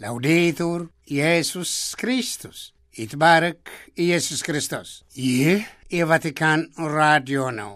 ላውዴቱር ኢየሱስ ክርስቶስ ይትባረክ ኢየሱስ ክርስቶስ። ይህ የቫቲካን ራዲዮ ነው።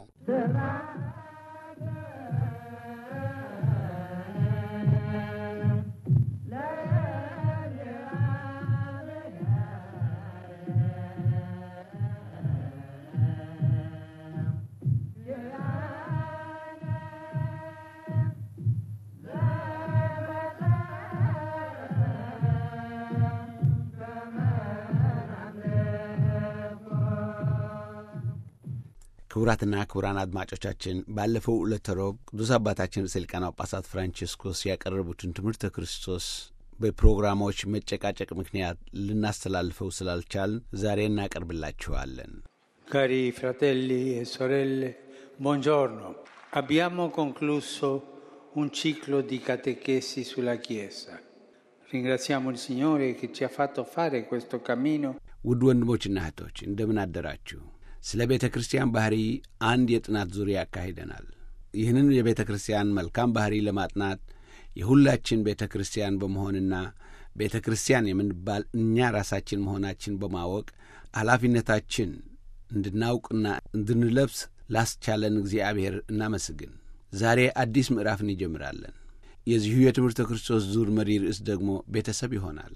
ክቡራትና ክቡራን አድማጮቻችን ባለፈው ዕለተ ሮብ ቅዱስ አባታችን ርዕሰ ሊቃነ ጳጳሳት ፍራንቺስኮስ ያቀረቡትን ትምህርተ ክርስቶስ በፕሮግራሞች መጨቃጨቅ ምክንያት ልናስተላልፈው ስላልቻልን ዛሬ እናቀርብላችኋለን። Cari fratelli e sorelle, buongiorno. Abbiamo concluso un ciclo di catechesi sulla Chiesa. Ringraziamo il Signore che ci ha fatto fare questo cammino ውድ ወንድሞችና እህቶች እንደምን አደራችሁ? ስለ ቤተ ክርስቲያን ባህሪ አንድ የጥናት ዙሪያ ያካሂደናል። ይህንን የቤተ ክርስቲያን መልካም ባህሪ ለማጥናት የሁላችን ቤተ ክርስቲያን በመሆንና ቤተ ክርስቲያን የምንባል እኛ ራሳችን መሆናችን በማወቅ ኃላፊነታችን እንድናውቅና እንድንለብስ ላስቻለን እግዚአብሔር እናመስግን። ዛሬ አዲስ ምዕራፍ እንጀምራለን። የዚሁ የትምህርተ ክርስቶስ ዙር መሪ ርዕስ ደግሞ ቤተሰብ ይሆናል።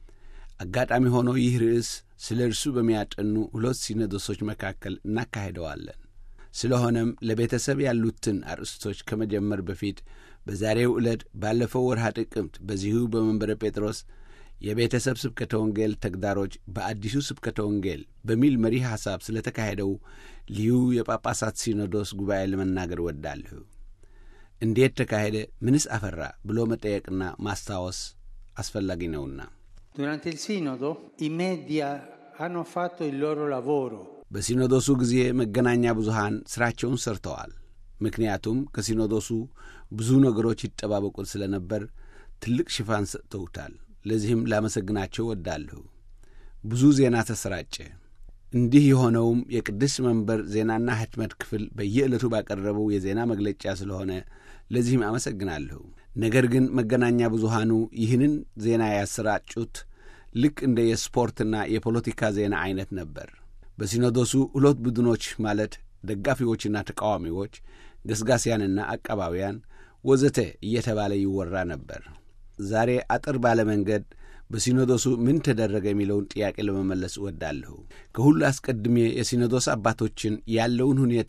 አጋጣሚ ሆኖ ይህ ርዕስ ስለ እርሱ በሚያጠኑ ሁለት ሲኖዶሶች መካከል እናካሄደዋለን። ስለሆነም ለቤተሰብ ያሉትን አርእስቶች ከመጀመር በፊት በዛሬው ዕለት ባለፈው ወርሃ ጥቅምት በዚሁ በመንበረ ጴጥሮስ የቤተሰብ ስብከተ ወንጌል ተግዳሮች በአዲሱ ስብከተ ወንጌል በሚል መሪ ሐሳብ ስለ ተካሄደው ልዩ የጳጳሳት ሲኖዶስ ጉባኤ ለመናገር ወዳለሁ። እንዴት ተካሄደ? ምንስ አፈራ? ብሎ መጠየቅና ማስታወስ አስፈላጊ ነውና Durante il Sinodo i media hanno fatto il loro lavoro. በሲኖዶሱ ጊዜ መገናኛ ብዙሃን ሥራቸውን ሰርተዋል። ምክንያቱም ከሲኖዶሱ ብዙ ነገሮች ይጠባበቁት ስለነበር ትልቅ ሽፋን ሰጥተውታል። ለዚህም ላመሰግናቸው ወዳለሁ። ብዙ ዜና ተሰራጨ። እንዲህ የሆነውም የቅድስት መንበር ዜናና ሕትመት ክፍል በየዕለቱ ባቀረበው የዜና መግለጫ ስለሆነ ለዚህም አመሰግናለሁ። ነገር ግን መገናኛ ብዙሃኑ ይህንን ዜና ያሰራጩት ልክ እንደ የስፖርትና የፖለቲካ ዜና አይነት ነበር። በሲኖዶሱ ሁለት ቡድኖች ማለት ደጋፊዎችና ተቃዋሚዎች፣ ገስጋሲያንና አቃባቢያን ወዘተ እየተባለ ይወራ ነበር። ዛሬ አጠር ባለ መንገድ በሲኖዶሱ ምን ተደረገ የሚለውን ጥያቄ ለመመለስ እወዳለሁ። ከሁሉ አስቀድሜ የሲኖዶስ አባቶችን ያለውን ሁኔታ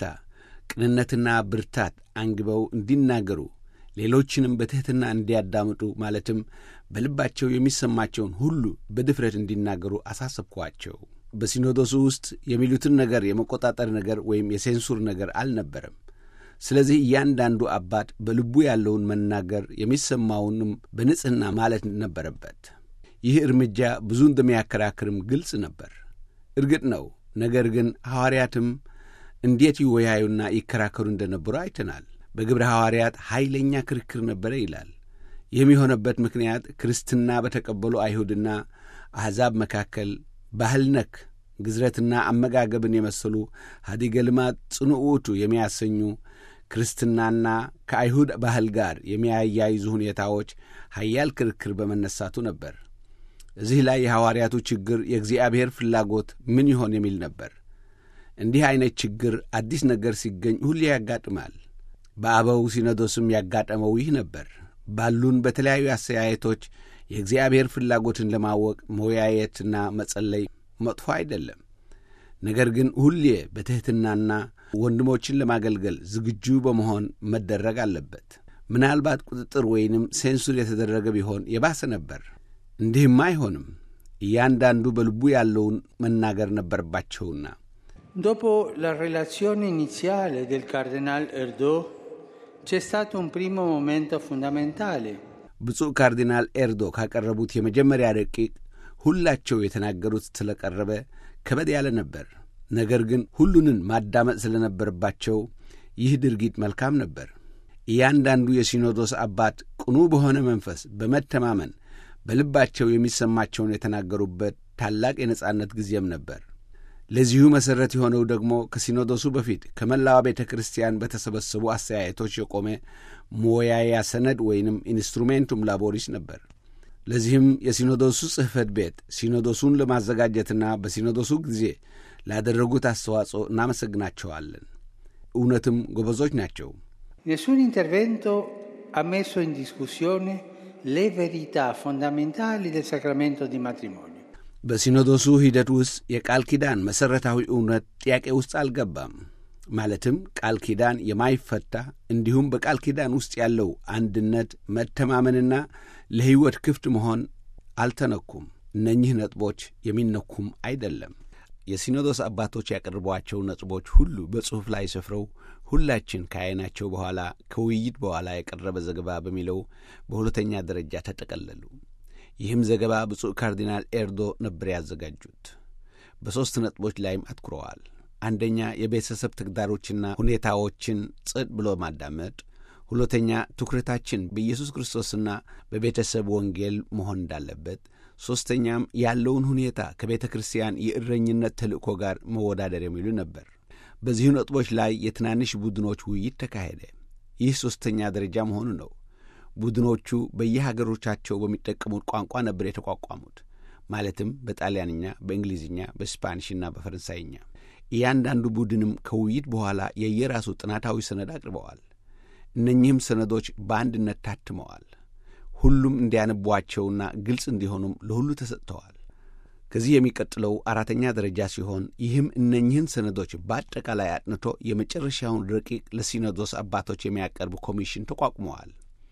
ቅንነትና ብርታት አንግበው እንዲናገሩ ሌሎችንም በትሕትና እንዲያዳምጡ ማለትም በልባቸው የሚሰማቸውን ሁሉ በድፍረት እንዲናገሩ አሳሰብኳቸው። በሲኖዶሱ ውስጥ የሚሉትን ነገር የመቆጣጠር ነገር ወይም የሴንሱር ነገር አልነበረም። ስለዚህ እያንዳንዱ አባት በልቡ ያለውን መናገር የሚሰማውንም በንጽሕና ማለት ነበረበት። ይህ እርምጃ ብዙ እንደሚያከራክርም ግልጽ ነበር። እርግጥ ነው። ነገር ግን ሐዋርያትም እንዴት ይወያዩና ይከራከሩ እንደነበሩ አይተናል። በግብረ ሐዋርያት ኃይለኛ ክርክር ነበረ ይላል። ይህም የሆነበት ምክንያት ክርስትና በተቀበሉ አይሁድና አሕዛብ መካከል ባህል ነክ ግዝረትና አመጋገብን የመሰሉ ሀዲገ ልማት ጽኑ ውእቱ የሚያሰኙ ክርስትናና ከአይሁድ ባህል ጋር የሚያያይዙ ሁኔታዎች ሀያል ክርክር በመነሳቱ ነበር። እዚህ ላይ የሐዋርያቱ ችግር የእግዚአብሔር ፍላጎት ምን ይሆን የሚል ነበር። እንዲህ ዐይነት ችግር አዲስ ነገር ሲገኝ ሁሌ ያጋጥማል። በአበው ሲኖዶስም ያጋጠመው ይህ ነበር። ባሉን በተለያዩ አስተያየቶች የእግዚአብሔር ፍላጎትን ለማወቅ መወያየትና መጸለይ መጥፎ አይደለም። ነገር ግን ሁሌ በትሕትናና ወንድሞችን ለማገልገል ዝግጁ በመሆን መደረግ አለበት። ምናልባት ቁጥጥር ወይንም ሴንሱር የተደረገ ቢሆን የባሰ ነበር። እንዲህም አይሆንም። እያንዳንዱ በልቡ ያለውን መናገር ነበረባቸውና Dopo la relazione iniziale del Cardinal Erdo c'è stato un primo momento fondamentale. ብፁዕ ካርዲናል ኤርዶ ካቀረቡት የመጀመሪያ ረቂቅ ሁላቸው የተናገሩት ስለቀረበ ከበድ ያለ ነበር። ነገር ግን ሁሉንን ማዳመጥ ስለነበረባቸው ይህ ድርጊት መልካም ነበር። እያንዳንዱ የሲኖዶስ አባት ቅኑ በሆነ መንፈስ በመተማመን በልባቸው የሚሰማቸውን የተናገሩበት ታላቅ የነጻነት ጊዜም ነበር። ለዚሁ መሠረት የሆነው ደግሞ ከሲኖዶሱ በፊት ከመላዋ ቤተ ክርስቲያን በተሰበሰቡ አስተያየቶች የቆመ መወያያ ሰነድ ወይንም ኢንስትሩሜንቱም ላቦሪስ ነበር። ለዚህም የሲኖዶሱ ጽሕፈት ቤት ሲኖዶሱን ለማዘጋጀትና በሲኖዶሱ ጊዜ ላደረጉት አስተዋጽኦ እናመሰግናቸዋለን። እውነትም ጎበዞች ናቸው። Nessun intervento ha messo in discussione le verità fondamentali del sacramento di matrimonio. በሲኖዶሱ ሂደት ውስጥ የቃል ኪዳን መሠረታዊ እውነት ጥያቄ ውስጥ አልገባም። ማለትም ቃል ኪዳን የማይፈታ እንዲሁም በቃል ኪዳን ውስጥ ያለው አንድነት፣ መተማመንና ለሕይወት ክፍት መሆን አልተነኩም። እነኚህ ነጥቦች የሚነኩም አይደለም። የሲኖዶስ አባቶች ያቀርቧቸው ነጥቦች ሁሉ በጽሑፍ ላይ ሰፍረው ሁላችን ከዓይናቸው በኋላ ከውይይት በኋላ የቀረበ ዘገባ በሚለው በሁለተኛ ደረጃ ተጠቀለሉ። ይህም ዘገባ ብፁዕ ካርዲናል ኤርዶ ነበር ያዘጋጁት። በሦስት ነጥቦች ላይም አትኩረዋል። አንደኛ የቤተሰብ ተግዳሮችና ሁኔታዎችን ጸጥ ብሎ ማዳመጥ፣ ሁለተኛ ትኩረታችን በኢየሱስ ክርስቶስና በቤተሰብ ወንጌል መሆን እንዳለበት፣ ሦስተኛም ያለውን ሁኔታ ከቤተ ክርስቲያን የእረኝነት ተልእኮ ጋር መወዳደር የሚሉ ነበር። በዚሁ ነጥቦች ላይ የትናንሽ ቡድኖች ውይይት ተካሄደ። ይህ ሦስተኛ ደረጃ መሆኑ ነው። ቡድኖቹ በየሀገሮቻቸው በሚጠቀሙት ቋንቋ ነበር የተቋቋሙት። ማለትም በጣሊያንኛ፣ በእንግሊዝኛ፣ በስፓኒሽና በፈረንሳይኛ። እያንዳንዱ ቡድንም ከውይይት በኋላ የየራሱ ጥናታዊ ሰነድ አቅርበዋል። እነኚህም ሰነዶች በአንድነት ታትመዋል። ሁሉም እንዲያነቧቸውና ግልጽ እንዲሆኑም ለሁሉ ተሰጥተዋል። ከዚህ የሚቀጥለው አራተኛ ደረጃ ሲሆን ይህም እነኚህን ሰነዶች በአጠቃላይ አጥንቶ የመጨረሻውን ረቂቅ ለሲኖዶስ አባቶች የሚያቀርብ ኮሚሽን ተቋቁመዋል።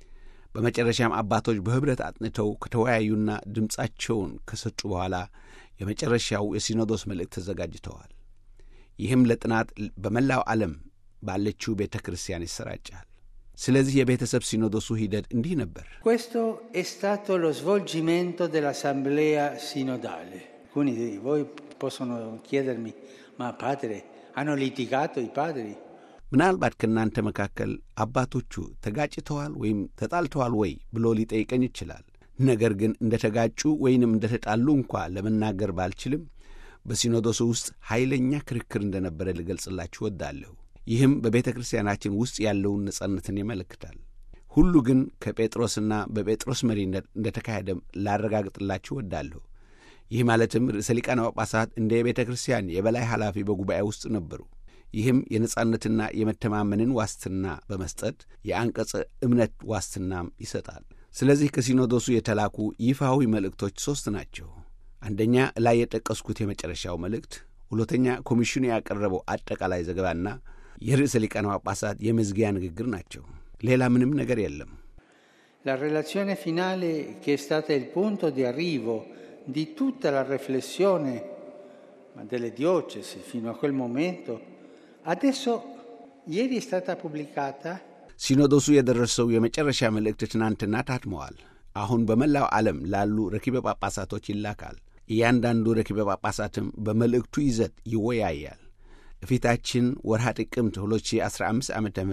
በመጨረሻም አባቶች በኅብረት አጥንተው ከተወያዩና ድምፃቸውን ከሰጡ በኋላ የመጨረሻው የሲኖዶስ መልእክት ተዘጋጅተዋል። ይህም ለጥናት በመላው ዓለም ባለችው ቤተ ክርስቲያን ይሰራጫል። ስለዚህ የቤተሰብ ሲኖዶሱ ሂደት እንዲህ ነበር። Questo è stato lo svolgimento dell'assemblea sinodale. Alcuni di voi possono chiedermi, ma padre, hanno litigato i padri? ምናልባት ከእናንተ መካከል አባቶቹ ተጋጭተዋል ወይም ተጣልተዋል ወይ ብሎ ሊጠይቀኝ ይችላል። ነገር ግን እንደ ተጋጩ ወይንም እንደ ተጣሉ እንኳ ለመናገር ባልችልም በሲኖዶሱ ውስጥ ኃይለኛ ክርክር እንደነበረ ልገልጽላችሁ ወዳለሁ። ይህም በቤተ ክርስቲያናችን ውስጥ ያለውን ነጻነትን ያመለክታል። ሁሉ ግን ከጴጥሮስና በጴጥሮስ መሪነት እንደ ተካሄደ ላረጋግጥላችሁ ወዳለሁ። ይህ ማለትም ርዕሰ ሊቃነ ጳጳሳት እንደ የቤተ ክርስቲያን የበላይ ኃላፊ በጉባኤ ውስጥ ነበሩ። ይህም የነጻነትና የመተማመንን ዋስትና በመስጠት የአንቀጸ እምነት ዋስትናም ይሰጣል። ስለዚህ ከሲኖዶሱ የተላኩ ይፋዊ መልእክቶች ሦስት ናቸው። አንደኛ ላይ የጠቀስኩት የመጨረሻው መልእክት፣ ሁለተኛ ኮሚሽኑ ያቀረበው አጠቃላይ ዘገባና የርዕሰ ሊቃነ ጳጳሳት የመዝጊያ ንግግር ናቸው። ሌላ ምንም ነገር የለም። La relazione finale, che è stata il punto di arrivo di tutta la riflessione ma delle diocesi fino a quel momento, adesso ieri è stata pubblicata ሲኖዶሱ የደረሰው የመጨረሻ መልእክት ትናንትና ታትመዋል። አሁን በመላው ዓለም ላሉ ረኪበ ጳጳሳቶች ይላካል። እያንዳንዱ ረኪበ ጳጳሳትም በመልእክቱ ይዘት ይወያያል። እፊታችን ወርሃ ጥቅምት 2015 ዓ ም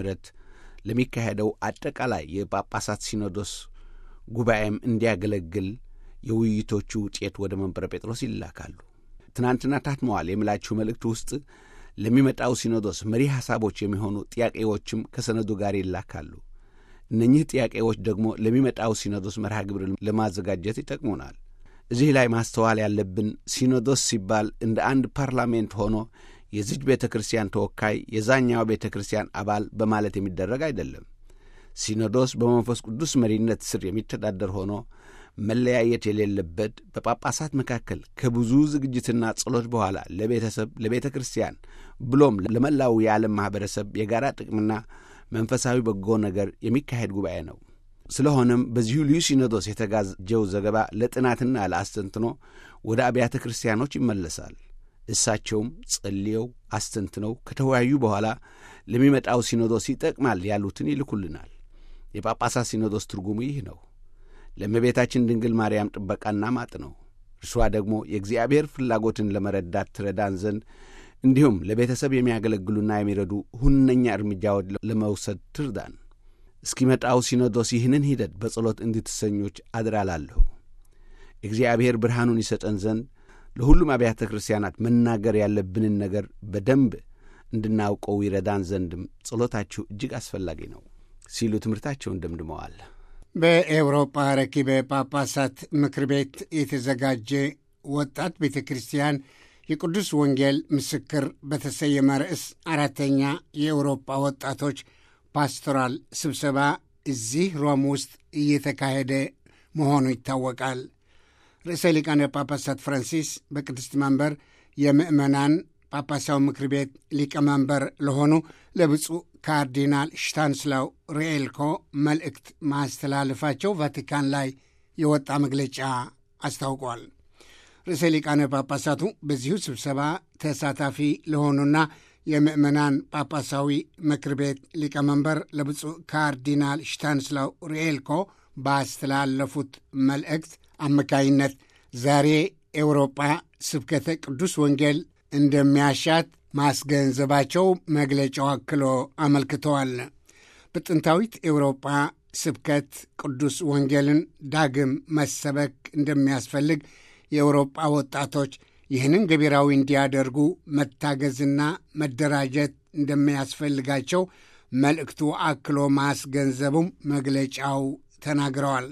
ለሚካሄደው አጠቃላይ የጳጳሳት ሲኖዶስ ጉባኤም እንዲያገለግል የውይይቶቹ ውጤት ወደ መንበረ ጴጥሮስ ይላካሉ። ትናንትና ታትመዋል የምላችሁ መልእክት ውስጥ ለሚመጣው ሲኖዶስ መሪ ሐሳቦች የሚሆኑ ጥያቄዎችም ከሰነዱ ጋር ይላካሉ። እነኚህ ጥያቄዎች ደግሞ ለሚመጣው ሲኖዶስ መርሃ ግብር ለማዘጋጀት ይጠቅሙናል። እዚህ ላይ ማስተዋል ያለብን ሲኖዶስ ሲባል እንደ አንድ ፓርላሜንት ሆኖ የዚች ቤተ ክርስቲያን ተወካይ የዛኛው ቤተ ክርስቲያን አባል በማለት የሚደረግ አይደለም። ሲኖዶስ በመንፈስ ቅዱስ መሪነት ስር የሚተዳደር ሆኖ መለያየት የሌለበት በጳጳሳት መካከል ከብዙ ዝግጅትና ጸሎት በኋላ ለቤተሰብ፣ ለቤተ ክርስቲያን ብሎም ለመላው የዓለም ማኅበረሰብ የጋራ ጥቅምና መንፈሳዊ በጎ ነገር የሚካሄድ ጉባኤ ነው። ስለሆነም በዚሁ ልዩ ሲኖዶስ የተጋጀው ዘገባ ለጥናትና ለአስተንትኖ ወደ አብያተ ክርስቲያኖች ይመለሳል። እሳቸውም ጸልየው አስተንትነው ከተወያዩ በኋላ ለሚመጣው ሲኖዶስ ይጠቅማል ያሉትን ይልኩልናል። የጳጳሳት ሲኖዶስ ትርጉሙ ይህ ነው። ለእመቤታችን ድንግል ማርያም ጥበቃና ማጥ ነው። እርሷ ደግሞ የእግዚአብሔር ፍላጎትን ለመረዳት ትረዳን ዘንድ እንዲሁም ለቤተሰብ የሚያገለግሉና የሚረዱ ሁነኛ እርምጃዎች ለመውሰድ ትርዳን። እስኪመጣው ሲኖዶስ ይህንን ሂደት በጸሎት እንድትሰኞች አድራላለሁ። እግዚአብሔር ብርሃኑን ይሰጠን ዘንድ ለሁሉም አብያተ ክርስቲያናት መናገር ያለብንን ነገር በደንብ እንድናውቀው ይረዳን ዘንድም ጸሎታችሁ እጅግ አስፈላጊ ነው ሲሉ ትምህርታቸውን ደምድመዋል። በኤውሮጳ ረኪበ ጳጳሳት ምክር ቤት የተዘጋጀ ወጣት ቤተ ክርስቲያን የቅዱስ ወንጌል ምስክር በተሰየመ ርዕስ አራተኛ የኤውሮጳ ወጣቶች ፓstoራል ስብሰባ እዚህ ሮም ውስጥ እየተካሄደ መሆኑ ይታወቃል። ርዕሰ ሊቃነ ጳጳሳት ፍራንሲስ በቅድስት መንበር የምዕመናን ጳጳሳዊ ምክር ቤት ሊቀመንበር ለሆኑ ለብፁዕ ካርዲናል ሽታንስላው ሪኤልኮ መልእክት ማስተላለፋቸው ቫቲካን ላይ የወጣ መግለጫ አስታውቋል። ርዕሰ ሊቃነ ጳጳሳቱ በዚሁ ስብሰባ ተሳታፊ ለሆኑና የምዕመናን ጳጳሳዊ ምክር ቤት ሊቀመንበር ለብፁዕ ካርዲናል ሽታንስላው ሪኤልኮ ባስተላለፉት መልእክት አማካይነት ዛሬ ኤውሮጳ ስብከተ ቅዱስ ወንጌል እንደሚያሻት ማስገንዘባቸው መግለጫው አክሎ አመልክተዋል። በጥንታዊት ኤውሮጳ ስብከት ቅዱስ ወንጌልን ዳግም መሰበክ እንደሚያስፈልግ የአውሮጳ ወጣቶች ይህንን ገቢራዊ እንዲያደርጉ መታገዝና መደራጀት እንደሚያስፈልጋቸው መልእክቱ አክሎ ማስገንዘቡም መግለጫው ተናግረዋል።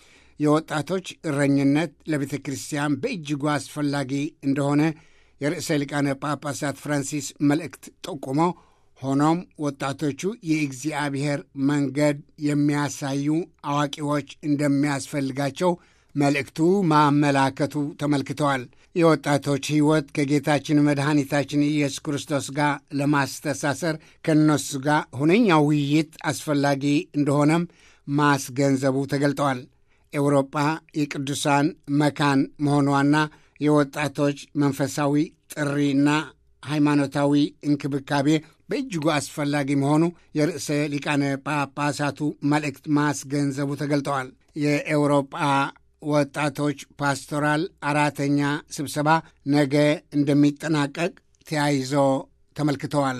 የወጣቶች እረኝነት ለቤተ ክርስቲያን በእጅጉ አስፈላጊ እንደሆነ የርዕሰ ሊቃነ ጳጳሳት ፍራንሲስ መልእክት ጠቁሞ፣ ሆኖም ወጣቶቹ የእግዚአብሔር መንገድ የሚያሳዩ አዋቂዎች እንደሚያስፈልጋቸው መልእክቱ ማመላከቱ ተመልክተዋል። የወጣቶች ሕይወት ከጌታችን መድኃኒታችን ኢየሱስ ክርስቶስ ጋር ለማስተሳሰር ከእነሱ ጋር ሁነኛ ውይይት አስፈላጊ እንደሆነም ማስገንዘቡ ተገልጠዋል። ኤውሮጳ የቅዱሳን መካን መሆኗና የወጣቶች መንፈሳዊ ጥሪና ሃይማኖታዊ እንክብካቤ በእጅጉ አስፈላጊ መሆኑ የርዕሰ ሊቃነ ጳጳሳቱ መልእክት ማስገንዘቡ ተገልጠዋል። የኤውሮጳ ወጣቶች ፓstoራል አራተኛ ስብሰባ ነገ እንደሚጠናቀቅ ተያይዞ ተመልክተዋል።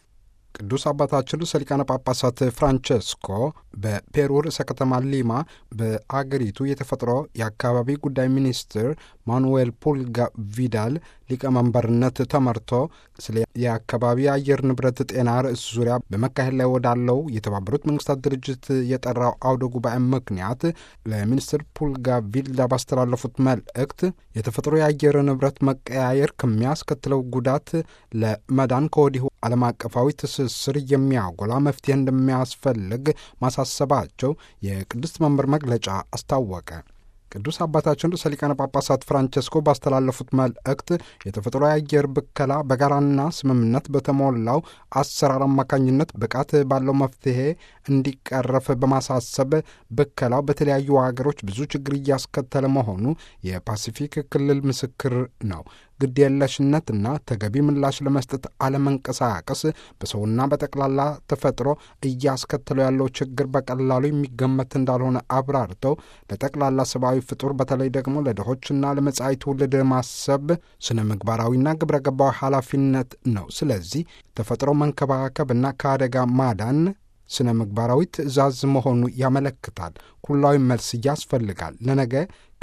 ቅዱስ አባታችን ርዕሰ ሊቃነ ጳጳሳት ፍራንቸስኮ በፔሩ ርዕሰ ከተማ ሊማ በአገሪቱ የተፈጥሮ የአካባቢ ጉዳይ ሚኒስትር ማኑዌል ፑልጋ ቪዳል ሊቀመንበርነት ተመርቶ ስለ የአካባቢ አየር ንብረት ጤና ርዕስ ዙሪያ በመካሄድ ላይ ወዳለው የተባበሩት መንግስታት ድርጅት የጠራው አውደ ጉባኤ ምክንያት ለሚኒስትር ፑልጋ ቪልዳ ባስተላለፉት መልእክት የተፈጥሮ የአየር ንብረት መቀያየር ከሚያስከትለው ጉዳት ለመዳን ከወዲሁ ዓለም አቀፋዊ ትስስር የሚያጎላ መፍትሄ እንደሚያስፈልግ ማሳሰባቸው የቅድስት መንበር መግለጫ አስታወቀ። ቅዱስ አባታችን ርዕሰ ሊቃነ ጳጳሳት ፍራንቸስኮ ባስተላለፉት መልእክት የተፈጥሮ የአየር ብከላ በጋራና ስምምነት በተሞላው አሰራር አማካኝነት ብቃት ባለው መፍትሄ እንዲቀረፍ በማሳሰብ ብከላው በተለያዩ ሀገሮች ብዙ ችግር እያስከተለ መሆኑ የፓሲፊክ ክልል ምስክር ነው። ግድየለሽነትና ተገቢ ምላሽ ለመስጠት አለመንቀሳቀስ በሰውና በጠቅላላ ተፈጥሮ እያስከተለው ያለው ችግር በቀላሉ የሚገመት እንዳልሆነ አብራርተው ለጠቅላላ ሰብአዊ ፍጡር በተለይ ደግሞ ለድሆችና ለመጻኢ ትውልድ ማሰብ ስነ ምግባራዊና ግብረ ገባዊ ኃላፊነት ነው። ስለዚህ ተፈጥሮ መንከባከብና ከአደጋ ማዳን ስነ ምግባራዊ ትዕዛዝ መሆኑ ያመለክታል። ኩላዊ መልስ ያስፈልጋል። ለነገ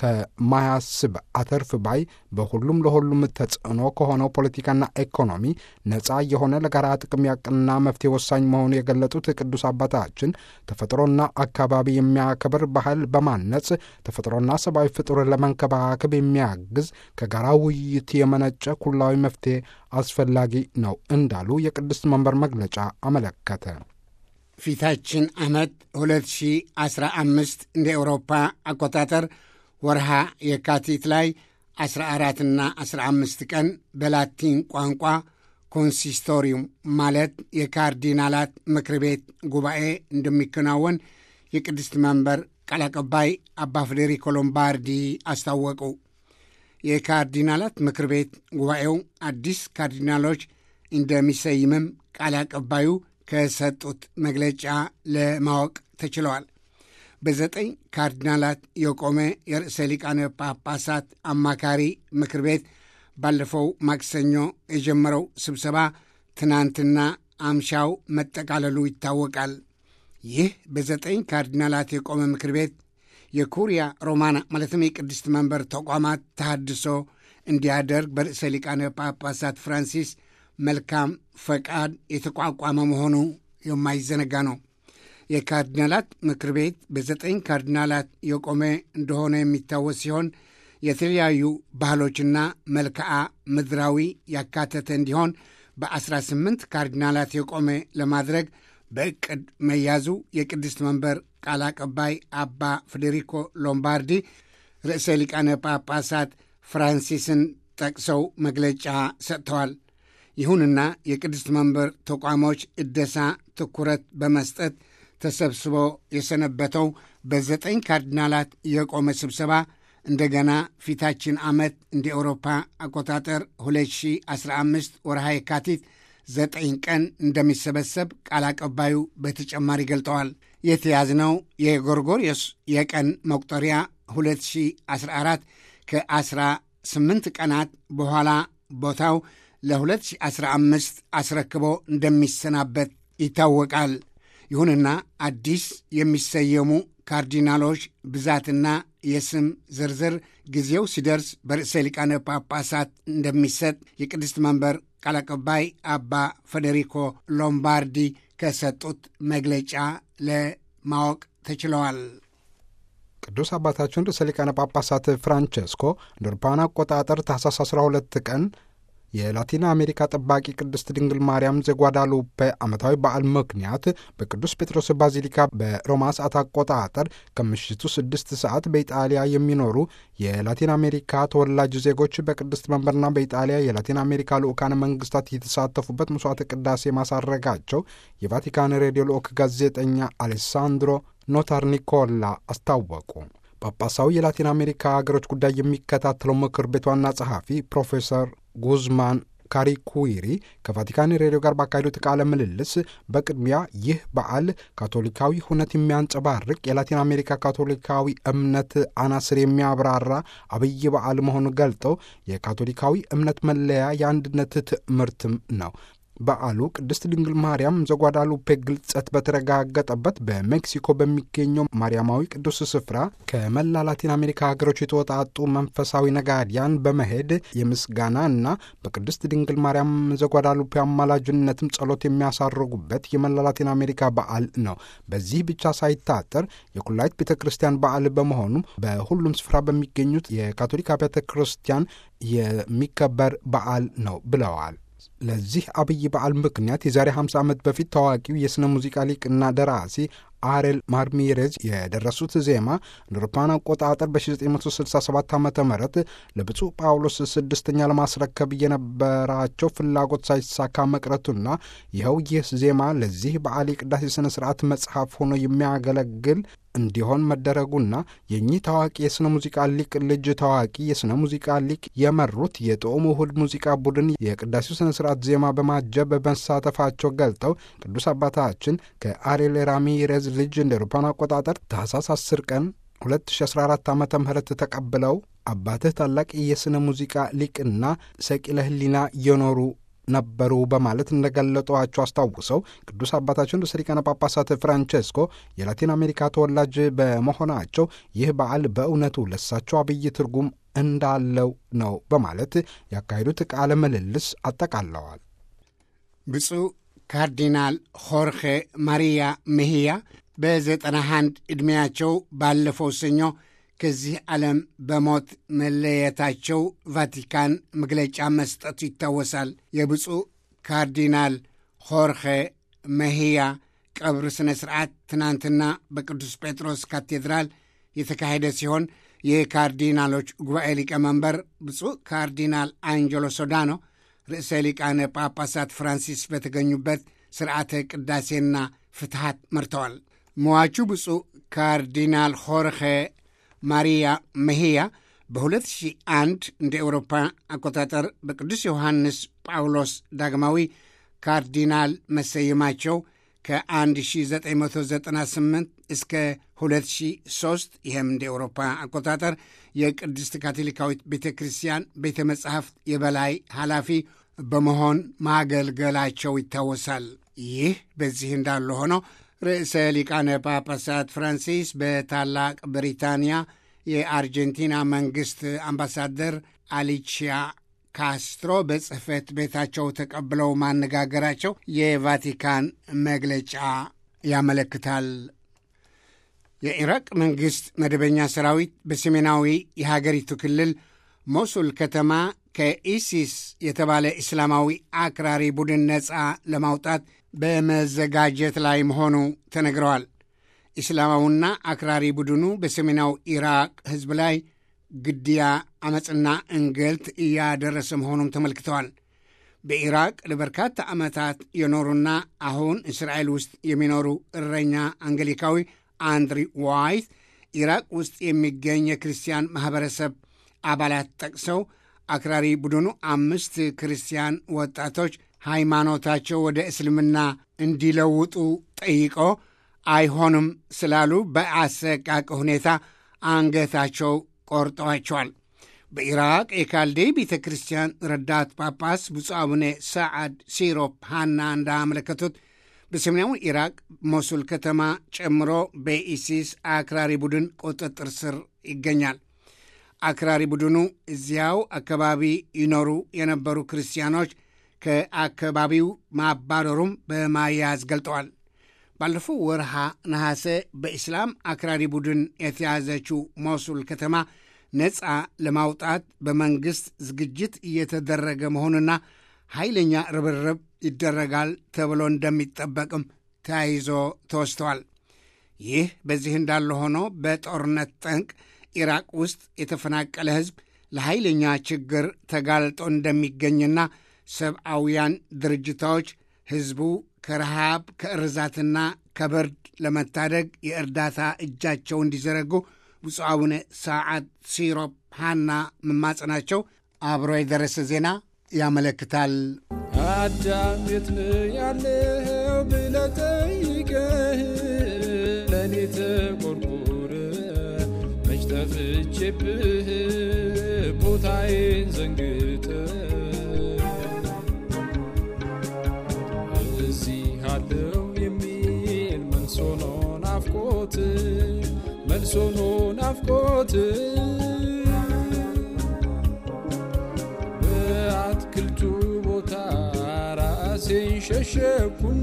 ከማያስብ አተርፍ ባይ በሁሉም ለሁሉም ተጽዕኖ ከሆነው ፖለቲካና ኢኮኖሚ ነፃ የሆነ ለጋራ ጥቅም ያቅና መፍትሄ ወሳኝ መሆኑ የገለጡት ቅዱስ አባታችን ተፈጥሮና አካባቢ የሚያከብር ባህል በማነጽ ተፈጥሮና ሰብአዊ ፍጡር ለመንከባከብ የሚያግዝ ከጋራ ውይይት የመነጨ ኩላዊ መፍትሄ አስፈላጊ ነው እንዳሉ የቅድስት መንበር መግለጫ አመለከተ። ፊታችን ዓመት 2015 እንደ ኤውሮፓ አቆጣጠር ወርሃ የካቲት ላይ 14ና 15 ቀን በላቲን ቋንቋ ኮንሲስቶሪዩም ማለት የካርዲናላት ምክር ቤት ጉባኤ እንደሚከናወን የቅድስት መንበር ቃል አቀባይ አባ ፍዴሪኮ ሎምባርዲ አስታወቁ። የካርዲናላት ምክር ቤት ጉባኤው አዲስ ካርዲናሎች እንደሚሰይምም ቃል አቀባዩ ከሰጡት መግለጫ ለማወቅ ተችለዋል። በዘጠኝ ካርዲናላት የቆመ የርዕሰ ሊቃነ ጳጳሳት አማካሪ ምክር ቤት ባለፈው ማክሰኞ የጀመረው ስብሰባ ትናንትና አምሻው መጠቃለሉ ይታወቃል። ይህ በዘጠኝ ካርዲናላት የቆመ ምክር ቤት የኩሪያ ሮማና ማለትም የቅድስት መንበር ተቋማት ተሃድሶ እንዲያደርግ በርዕሰ ሊቃነ ጳጳሳት ፍራንሲስ መልካም ፈቃድ የተቋቋመ መሆኑ የማይዘነጋ ነው። የካርዲናላት ምክር ቤት በዘጠኝ ካርዲናላት የቆመ እንደሆነ የሚታወስ ሲሆን የተለያዩ ባህሎችና መልክዓ ምድራዊ ያካተተ እንዲሆን በ18 ካርዲናላት የቆመ ለማድረግ በዕቅድ መያዙ የቅድስት መንበር ቃል አቀባይ አባ ፌዴሪኮ ሎምባርዲ ርዕሰ ሊቃነ ጳጳሳት ፍራንሲስን ጠቅሰው መግለጫ ሰጥተዋል። ይሁንና የቅድስት መንበር ተቋሞች እደሳ ትኩረት በመስጠት ተሰብስቦ የሰነበተው በዘጠኝ ካርዲናላት የቆመ ስብሰባ እንደገና ፊታችን ዓመት እንደ ኤውሮፓ አቆጣጠር 2015 ወርሃ የካቲት ዘጠኝ ቀን እንደሚሰበሰብ ቃል አቀባዩ በተጨማሪ ገልጠዋል። የተያዝነው የጎርጎርዮስ የቀን መቁጠሪያ 2014 ከ18 ቀናት በኋላ ቦታው ለ2015 አስረክቦ እንደሚሰናበት ይታወቃል። ይሁንና አዲስ የሚሰየሙ ካርዲናሎች ብዛትና የስም ዝርዝር ጊዜው ሲደርስ በርዕሰ ሊቃነ ጳጳሳት እንደሚሰጥ የቅድስት መንበር ቃል አቀባይ አባ ፌዴሪኮ ሎምባርዲ ከሰጡት መግለጫ ለማወቅ ተችለዋል። ቅዱስ አባታችን ርዕሰ ሊቃነ ጳጳሳት ፍራንቸስኮ እንደ አውሮፓውያን አቆጣጠር ታኅሳስ 12 ቀን የላቲን አሜሪካ ጠባቂ ቅድስት ድንግል ማርያም ዘጓዳሉፔ ዓመታዊ በዓል ምክንያት በቅዱስ ጴጥሮስ ባዚሊካ በሮማ ሰዓት አቆጣጠር ከምሽቱ ስድስት ሰዓት በኢጣሊያ የሚኖሩ የላቲን አሜሪካ ተወላጅ ዜጎች በቅድስት መንበርና በኢጣሊያ የላቲን አሜሪካ ልዑካነ መንግስታት የተሳተፉበት መስዋዕተ ቅዳሴ ማሳረጋቸው የቫቲካን ሬዲዮ ልዑክ ጋዜጠኛ አሌሳንድሮ ኖታር ኒኮላ አስታወቁ። ጳጳሳዊ የላቲን አሜሪካ ሀገሮች ጉዳይ የሚከታተለው ምክር ቤት ዋና ጸሐፊ ፕሮፌሰር ጉዝማን ካሪኩዊሪ ከቫቲካን ሬዲዮ ጋር ባካሄዱት ቃለ ምልልስ በቅድሚያ ይህ በዓል ካቶሊካዊ ሁነት የሚያንጸባርቅ የላቲን አሜሪካ ካቶሊካዊ እምነት አናስር የሚያብራራ አብይ በዓል መሆኑን ገልጠው የካቶሊካዊ እምነት መለያ የአንድነት ትምህርትም ነው። በዓሉ ቅድስት ድንግል ማርያም ዘጓዳሉፔ ግልጸት በተረጋገጠበት በሜክሲኮ በሚገኘው ማርያማዊ ቅዱስ ስፍራ ከመላ ላቲን አሜሪካ ሀገሮች የተወጣጡ መንፈሳዊ ነጋዲያን በመሄድ የምስጋና እና በቅድስት ድንግል ማርያም ዘጓዳሉፔ አማላጅነትም ጸሎት የሚያሳርጉበት የመላ ላቲን አሜሪካ በዓል ነው። በዚህ ብቻ ሳይታጠር የኩላይት ቤተ ክርስቲያን በዓል በመሆኑም በሁሉም ስፍራ በሚገኙት የካቶሊክ ቤተ ክርስቲያን የሚከበር በዓል ነው ብለዋል። ለዚህ አብይ በዓል ምክንያት የዛሬ 50 ዓመት በፊት ታዋቂው የሥነ ሙዚቃ ሊቅና ደራሲ አሬል ማርሚሬዝ የደረሱት ዜማ እንደ አውሮፓውያን አቆጣጠር በ1967 ዓ ም ለብፁዕ ጳውሎስ ስድስተኛ ለማስረከብ የነበራቸው ፍላጎት ሳይሳካ መቅረቱና ይኸው ይህ ዜማ ለዚህ በዓል የቅዳሴ ሥነ ሥርዓት መጽሐፍ ሆኖ የሚያገለግል እንዲሆን መደረጉና የእኚህ ታዋቂ የሥነ ሙዚቃ ሊቅ ልጅ ታዋቂ የሥነ ሙዚቃ ሊቅ የመሩት የጥዑም ውሁድ ሙዚቃ ቡድን የቅዳሴው ሥነ ሥርዓት ዜማ በማጀብ በመሳተፋቸው ገልጠው ቅዱስ አባታችን ከአሬል ራሚሬዝ ልጅ እንደ አውሮፓውያን አቆጣጠር ታኅሳስ 10 ቀን 2014 ዓ ም ተቀብለው አባትህ ታላቅ የሥነ ሙዚቃ ሊቅና ሰቂለ ሕሊና የኖሩ ነበሩ በማለት እንደገለጧቸው አስታውሰው ቅዱስ አባታችን ርዕሰ ሊቃነ ጳጳሳት ፍራንቼስኮ የላቲን አሜሪካ ተወላጅ በመሆናቸው ይህ በዓል በእውነቱ ለሳቸው አብይ ትርጉም እንዳለው ነው በማለት ያካሄዱት ቃለ ምልልስ አጠቃለዋል። ብፁዕ ካርዲናል ሆርኼ ማሪያ ሜሂያ በዘጠና አንድ ዕድሜያቸው ባለፈው ሰኞ ከዚህ ዓለም በሞት መለየታቸው ቫቲካን መግለጫ መስጠቱ ይታወሳል። የብፁዕ ካርዲናል ሆርኼ መሂያ ቀብር ሥነ ሥርዓት ትናንትና በቅዱስ ጴጥሮስ ካቴድራል የተካሄደ ሲሆን የካርዲናሎች ጉባኤ ሊቀመንበር ብፁዕ ካርዲናል አንጀሎ ሶዳኖ ርዕሰ ሊቃነ ጳጳሳት ፍራንሲስ በተገኙበት ሥርዓተ ቅዳሴና ፍትሐት መርተዋል። መዋቹ ብፁዕ ካርዲናል ሆርኼ ማሪያ መሂያ በ2001 እንደ ኤውሮፓ አቆጣጠር በቅዱስ ዮሐንስ ጳውሎስ ዳግማዊ ካርዲናል መሰየማቸው ከ1998 እስከ 2003 ይህም እንደ ኤውሮፓ አቆጣጠር የቅድስት ካቶሊካዊት ቤተ ክርስቲያን ቤተ መጻሕፍት የበላይ ኃላፊ በመሆን ማገልገላቸው ይታወሳል። ይህ በዚህ እንዳለ ሆኖ ርዕሰ ሊቃነ ጳጳሳት ፍራንሲስ በታላቅ ብሪታንያ የአርጀንቲና መንግሥት አምባሳደር አሊቺያ ካስትሮ በጽሕፈት ቤታቸው ተቀብለው ማነጋገራቸው የቫቲካን መግለጫ ያመለክታል። የኢራቅ መንግሥት መደበኛ ሰራዊት በሰሜናዊ የሀገሪቱ ክልል ሞሱል ከተማ ከኢሲስ የተባለ እስላማዊ አክራሪ ቡድን ነፃ ለማውጣት በመዘጋጀት ላይ መሆኑ ተነግረዋል። እስላማዊና አክራሪ ቡድኑ በሰሜናዊ ኢራቅ ሕዝብ ላይ ግድያ፣ ዐመፅና እንግልት እያደረሰ መሆኑም ተመልክተዋል። በኢራቅ ለበርካታ ዓመታት የኖሩና አሁን እስራኤል ውስጥ የሚኖሩ እረኛ አንገሊካዊ አንድሪ ዋይት ኢራቅ ውስጥ የሚገኝ የክርስቲያን ማኅበረሰብ አባላት ጠቅሰው አክራሪ ቡድኑ አምስት ክርስቲያን ወጣቶች ሃይማኖታቸው ወደ እስልምና እንዲለውጡ ጠይቆ አይሆንም ስላሉ በአሰቃቂ ሁኔታ አንገታቸው ቆርጠዋቸዋል። በኢራቅ የካልዴይ ቤተ ክርስቲያን ረዳት ጳጳስ ብፁዕ አቡነ ሰዓድ ሲሮፕ ሃና እንዳመለከቱት በሰሜናዊ ኢራቅ ሞሱል ከተማ ጨምሮ በኢሲስ አክራሪ ቡድን ቁጥጥር ስር ይገኛል። አክራሪ ቡድኑ እዚያው አካባቢ ይኖሩ የነበሩ ክርስቲያኖች ከአካባቢው ማባረሩም በማያያዝ ገልጠዋል። ባለፈው ወርሃ ነሐሴ በኢስላም አክራሪ ቡድን የተያዘችው ሞሱል ከተማ ነፃ ለማውጣት በመንግሥት ዝግጅት እየተደረገ መሆኑና ኃይለኛ ርብርብ ይደረጋል ተብሎ እንደሚጠበቅም ተያይዞ ተወስተዋል። ይህ በዚህ እንዳለ ሆኖ በጦርነት ጠንቅ ኢራቅ ውስጥ የተፈናቀለ ሕዝብ ለኃይለኛ ችግር ተጋልጦ እንደሚገኝና ሰብአውያን ድርጅቶች ሕዝቡ ከረሃብ ከእርዛትና ከብርድ ለመታደግ የእርዳታ እጃቸው እንዲዘረጉ ብፁዕ አቡነ ሰዓድ ሲሮፕ ሃና መማጸናቸው አብሮ የደረሰ ዜና ያመለክታል። አዳም የት ነው ያለው ብለህ ጠይቀህ ለእኔ ተቆርቆረ መች ጠፍቼብህ ቦታዬን ዘንግተ እዚህ አለው የሚል መልሶ ነው ናፍቆት መልሶ ነው ናፍቆት በአትክልቱ ቦታ ራሴን ሸሸኩና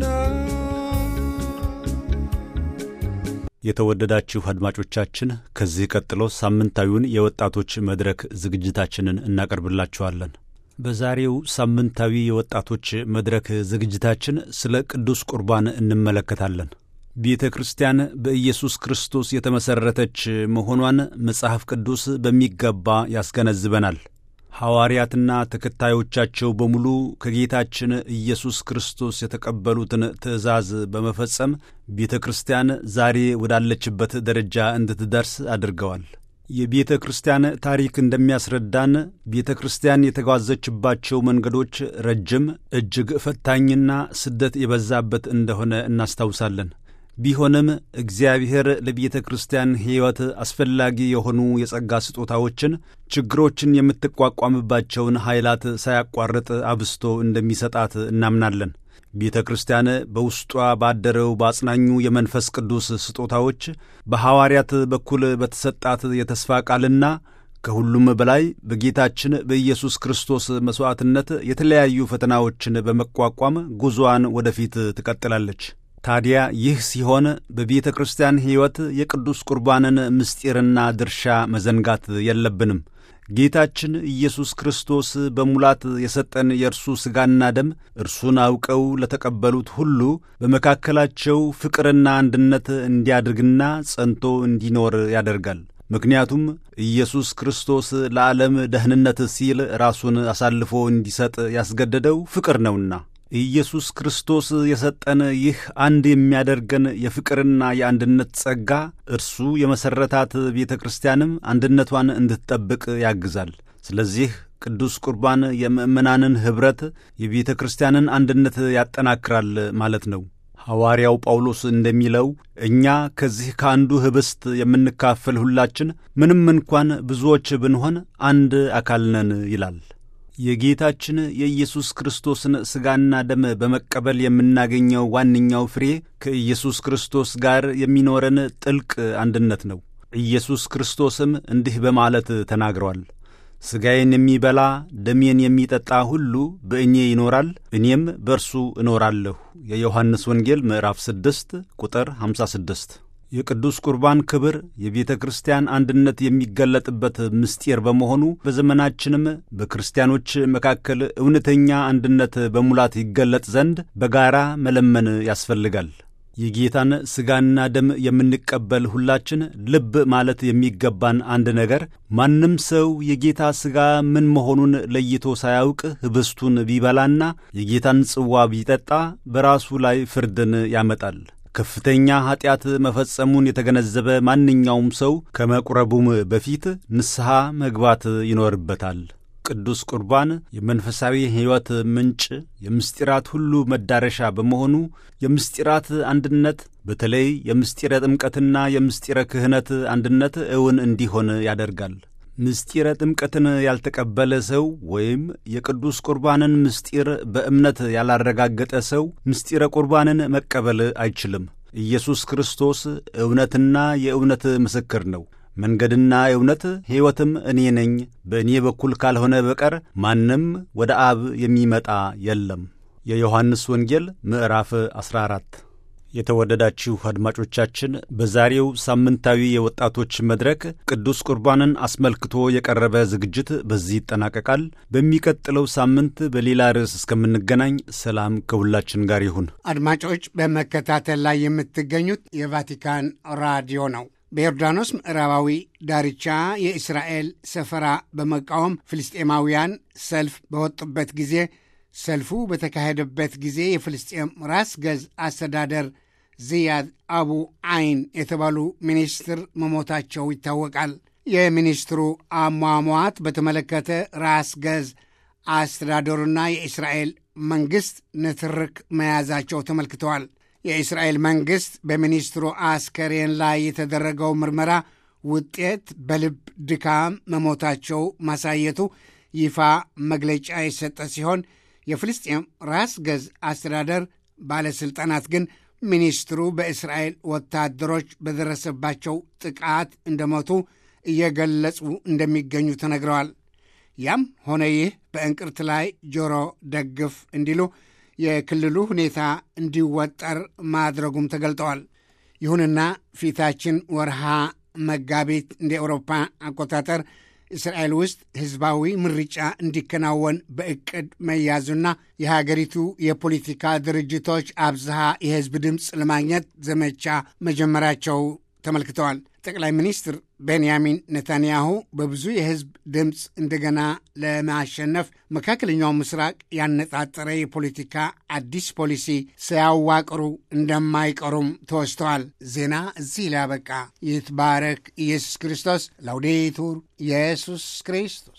የተወደዳችሁ አድማጮቻችን ከዚህ ቀጥሎ ሳምንታዊውን የወጣቶች መድረክ ዝግጅታችንን እናቀርብላችኋለን። በዛሬው ሳምንታዊ የወጣቶች መድረክ ዝግጅታችን ስለ ቅዱስ ቁርባን እንመለከታለን። ቤተ ክርስቲያን በኢየሱስ ክርስቶስ የተመሠረተች መሆኗን መጽሐፍ ቅዱስ በሚገባ ያስገነዝበናል። ሐዋርያትና ተከታዮቻቸው በሙሉ ከጌታችን ኢየሱስ ክርስቶስ የተቀበሉትን ትእዛዝ በመፈጸም ቤተ ክርስቲያን ዛሬ ወዳለችበት ደረጃ እንድትደርስ አድርገዋል። የቤተ ክርስቲያን ታሪክ እንደሚያስረዳን ቤተ ክርስቲያን የተጓዘችባቸው መንገዶች ረጅም፣ እጅግ ፈታኝና ስደት የበዛበት እንደሆነ እናስታውሳለን። ቢሆንም እግዚአብሔር ለቤተ ክርስቲያን ሕይወት አስፈላጊ የሆኑ የጸጋ ስጦታዎችን፣ ችግሮችን የምትቋቋምባቸውን ኃይላት ሳያቋርጥ አብስቶ እንደሚሰጣት እናምናለን። ቤተ ክርስቲያን በውስጧ ባደረው በአጽናኙ የመንፈስ ቅዱስ ስጦታዎች፣ በሐዋርያት በኩል በተሰጣት የተስፋ ቃልና ከሁሉም በላይ በጌታችን በኢየሱስ ክርስቶስ መሥዋዕትነት የተለያዩ ፈተናዎችን በመቋቋም ጉዞዋን ወደፊት ትቀጥላለች። ታዲያ ይህ ሲሆን በቤተ ክርስቲያን ሕይወት የቅዱስ ቁርባንን ምስጢርና ድርሻ መዘንጋት የለብንም። ጌታችን ኢየሱስ ክርስቶስ በሙላት የሰጠን የእርሱ ሥጋና ደም እርሱን አውቀው ለተቀበሉት ሁሉ በመካከላቸው ፍቅርና አንድነት እንዲያድርግና ጸንቶ እንዲኖር ያደርጋል። ምክንያቱም ኢየሱስ ክርስቶስ ለዓለም ደህንነት ሲል ራሱን አሳልፎ እንዲሰጥ ያስገደደው ፍቅር ነውና። ኢየሱስ ክርስቶስ የሰጠን ይህ አንድ የሚያደርገን የፍቅርና የአንድነት ጸጋ እርሱ የመሠረታት ቤተ ክርስቲያንም አንድነቷን እንድትጠብቅ ያግዛል። ስለዚህ ቅዱስ ቁርባን የምእመናንን ኅብረት፣ የቤተ ክርስቲያንን አንድነት ያጠናክራል ማለት ነው። ሐዋርያው ጳውሎስ እንደሚለው እኛ ከዚህ ከአንዱ ኅብስት የምንካፈል ሁላችን ምንም እንኳን ብዙዎች ብንሆን አንድ አካል ነን ይላል። የጌታችን የኢየሱስ ክርስቶስን ሥጋና ደም በመቀበል የምናገኘው ዋነኛው ፍሬ ከኢየሱስ ክርስቶስ ጋር የሚኖረን ጥልቅ አንድነት ነው። ኢየሱስ ክርስቶስም እንዲህ በማለት ተናግሯል። ሥጋዬን የሚበላ ደሜን የሚጠጣ ሁሉ በእኔ ይኖራል፣ እኔም በእርሱ እኖራለሁ። የዮሐንስ ወንጌል ምዕራፍ 6 ቁጥር 56። የቅዱስ ቁርባን ክብር የቤተ ክርስቲያን አንድነት የሚገለጥበት ምስጢር በመሆኑ በዘመናችንም በክርስቲያኖች መካከል እውነተኛ አንድነት በሙላት ይገለጥ ዘንድ በጋራ መለመን ያስፈልጋል። የጌታን ሥጋና ደም የምንቀበል ሁላችን ልብ ማለት የሚገባን አንድ ነገር ማንም ሰው የጌታ ሥጋ ምን መሆኑን ለይቶ ሳያውቅ ኅብስቱን ቢበላና የጌታን ጽዋ ቢጠጣ በራሱ ላይ ፍርድን ያመጣል። ከፍተኛ ኀጢአት መፈጸሙን የተገነዘበ ማንኛውም ሰው ከመቁረቡም በፊት ንስሐ መግባት ይኖርበታል። ቅዱስ ቁርባን የመንፈሳዊ ሕይወት ምንጭ፣ የምስጢራት ሁሉ መዳረሻ በመሆኑ የምስጢራት አንድነት በተለይ የምስጢረ ጥምቀትና የምስጢረ ክህነት አንድነት እውን እንዲሆን ያደርጋል። ምስጢረ ጥምቀትን ያልተቀበለ ሰው ወይም የቅዱስ ቁርባንን ምስጢር በእምነት ያላረጋገጠ ሰው ምስጢረ ቁርባንን መቀበል አይችልም። ኢየሱስ ክርስቶስ እውነትና የእውነት ምስክር ነው። መንገድና እውነት ሕይወትም እኔ ነኝ፣ በእኔ በኩል ካልሆነ በቀር ማንም ወደ አብ የሚመጣ የለም። የዮሐንስ ወንጌል ምዕራፍ 14 የተወደዳችሁ አድማጮቻችን በዛሬው ሳምንታዊ የወጣቶች መድረክ ቅዱስ ቁርባንን አስመልክቶ የቀረበ ዝግጅት በዚህ ይጠናቀቃል። በሚቀጥለው ሳምንት በሌላ ርዕስ እስከምንገናኝ ሰላም ከሁላችን ጋር ይሁን። አድማጮች በመከታተል ላይ የምትገኙት የቫቲካን ራዲዮ ነው። በዮርዳኖስ ምዕራባዊ ዳርቻ የእስራኤል ሰፈራ በመቃወም ፍልስጤማውያን ሰልፍ በወጡበት ጊዜ ሰልፉ በተካሄደበት ጊዜ የፍልስጤም ራስ ገዝ አስተዳደር ዚያድ አቡ አይን የተባሉ ሚኒስትር መሞታቸው ይታወቃል። የሚኒስትሩ አሟሟት በተመለከተ ራስ ገዝ አስተዳደሩና የእስራኤል መንግሥት ንትርክ መያዛቸው ተመልክተዋል። የእስራኤል መንግሥት በሚኒስትሩ አስከሬን ላይ የተደረገው ምርመራ ውጤት በልብ ድካም መሞታቸው ማሳየቱ ይፋ መግለጫ የሰጠ ሲሆን የፍልስጤም ራስ ገዝ አስተዳደር ባለሥልጣናት ግን ሚኒስትሩ በእስራኤል ወታደሮች በደረሰባቸው ጥቃት እንደሞቱ እየገለጹ እንደሚገኙ ተነግረዋል። ያም ሆነ ይህ በእንቅርት ላይ ጆሮ ደግፍ እንዲሉ የክልሉ ሁኔታ እንዲወጠር ማድረጉም ተገልጠዋል። ይሁንና ፊታችን ወርሃ መጋቢት እንደ ኤውሮፓ አቆጣጠር እስራኤል ውስጥ ሕዝባዊ ምርጫ እንዲከናወን በዕቅድ መያዙና የሀገሪቱ የፖለቲካ ድርጅቶች አብዝሃ የሕዝብ ድምፅ ለማግኘት ዘመቻ መጀመራቸው ተመልክተዋል። ጠቅላይ ሚኒስትር ቤንያሚን ኔታንያሁ በብዙ የሕዝብ ድምፅ እንደገና ለማሸነፍ መካከለኛው ምስራቅ ያነጣጠረ የፖለቲካ አዲስ ፖሊሲ ሳያዋቅሩ እንደማይቀሩም ተወስተዋል። ዜና እዚህ ላይ ያበቃ። ይትባረክ ኢየሱስ ክርስቶስ። ላውዴቱር ኢየሱስ ክርስቶስ